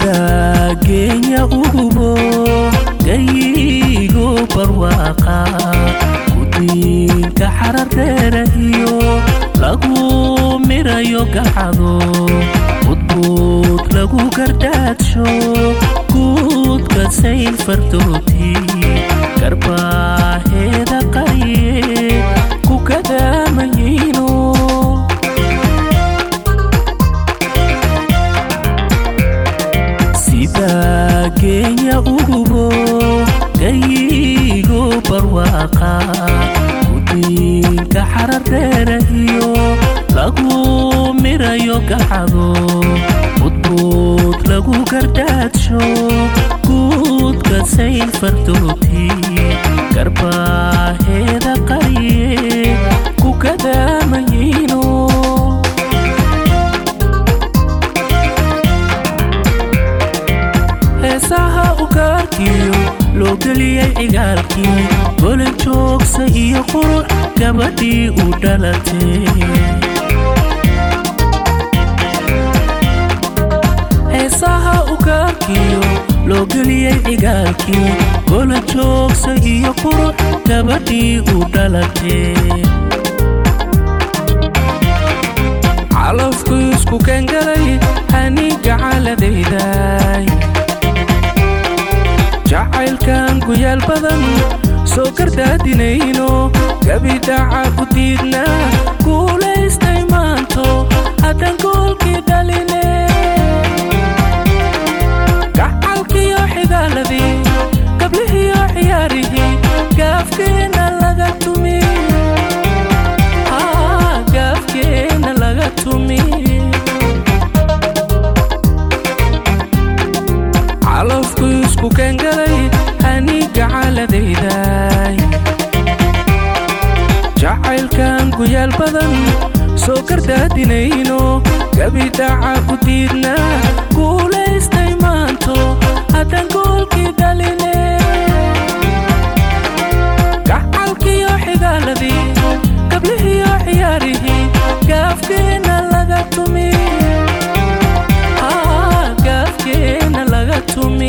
sida geenya ugubo gayigo barwaaqa gudiinka xarardheera iyo lagu mirayo gacado budbuud lagu gardaadsho guudka sayn fardooti garbaaheeda qariye ku kadaamayino sida geenya ugubo gayigo barwaaqa gudiinka xarardheera iyo lagu mirayo gacado budbuud lagu gardaadsho guudka sayn fardooti garbaaheeda qariye ku kadaamayino heesaha ugaarkiyo loo geliyey cigaalkii golin joogsa iyo qurux gabadhii u dhalatay heesaha ugaarkiyo loo geliyey cigaalkii golin joogsa iyo qurux gabadhii u dhalatay calafku isku keengalay haniga caladayday jacaylkan guyaal badan soo gardaadinayno gabidhaca ku diidna guulaystay maanto haddaan goolkii dhaline gacalkiyo xigaaladii gablihiyo ciyaarihii gaafkeenna laga tumi gaafkeenna laga tumi calafku isku keengalay haniga caladayday jacaylkan guyaal badan soo gardaadinayno gabidhaca ku diidna guulaystay maanto haddaan goolkii dhaline gacalkiyo xigaaladii gablihiyo ciyaarihii gaafkeenna laga tumi gaafkeenna laga tumi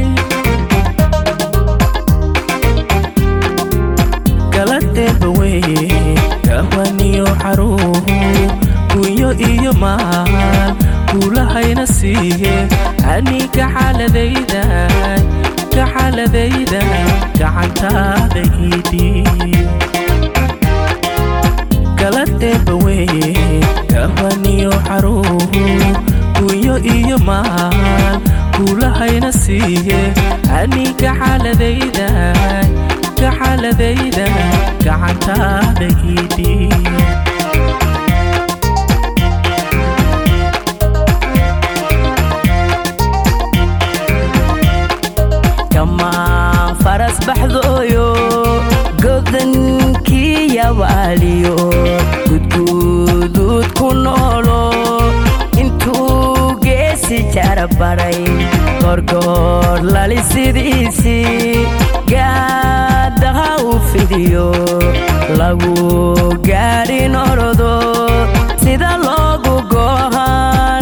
galadheeba weye gahwaniyo xaruuhu gunyo iyo maal guulahayna siiye aniga xaaladayda gaxaladayda gacantaada iidii galadheeba weye gahwaniyo xaruuhu gunyo iyo maal guulahayna siiye aniga xaaladayda gaxaladayda gacantaada iidii kamaan faras baxdooyo godankii yabaaliyo gudguduud ku noolo intuu geesi jarabaray gorgoor lali sidiisii gaadaha u fidiyo lagu gaadhin orodo sida loogu goohan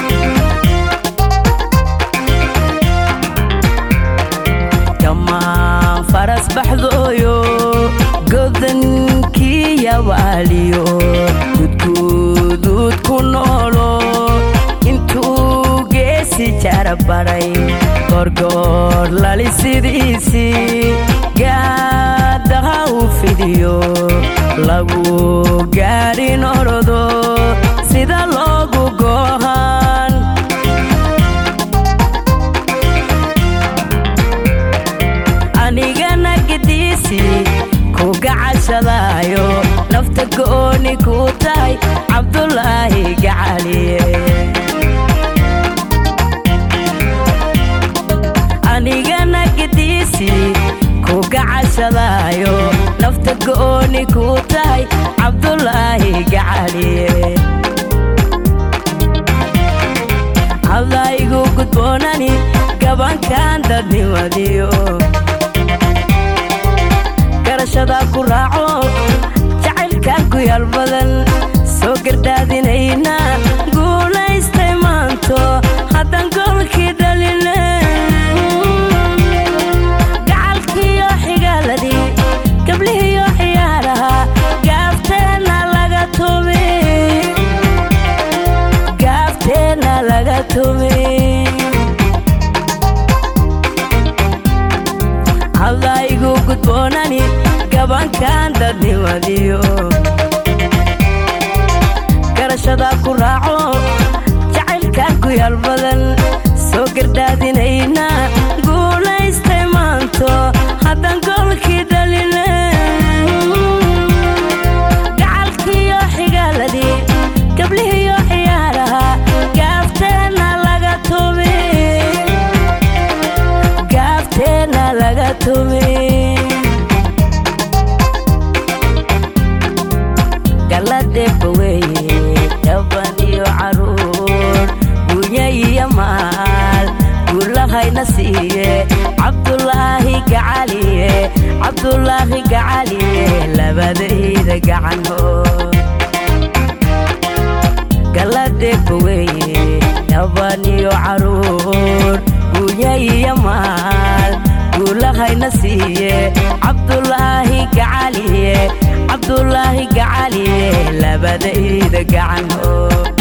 kamaan faras baxdooyo godankii yabaaliyo gudguduud ku noolo intuu geesi jarabaray gorgoor lali sidiisii gaadaha u fidiyo lagu gaadhin orodo sida loogu goohan anigana gediisi ku gacashadaayo nafta gooni ku tahay cabdulaahi gacaliye anigana gediisi ku gacashadaayo nafta gooni ku tahay cabdulaahi gacaliye hadaygu gudboonani gabankan dadnimadiyo garashada ku raaco jacaylkan ku yaal badan soo gardaadinayna guulaystay maanto haddaan goolkii dhali go'aankan dadnimadiyo garashadaa ku raaco jacaylkan ku yaal badan soo gardaadinayna guulaystay maanto haddaan goolkii dhaline gacalkiiyo xigaaladii gablihiyo ciyaaraha gaafteenna laga tumi gaafteenna laga tumi galadeba weeye gaban iyo caruur gunya iyo maal guulahayna siiye cabdulaahi gacaliye cabdulaahi gacaliye labadayda gacanhood galadeba weeye gaban iyo caruur gunya iyo maal guulahayna siiye cabdulaahi gacaliye cabdulaahi gacaliye labadayda gacanhood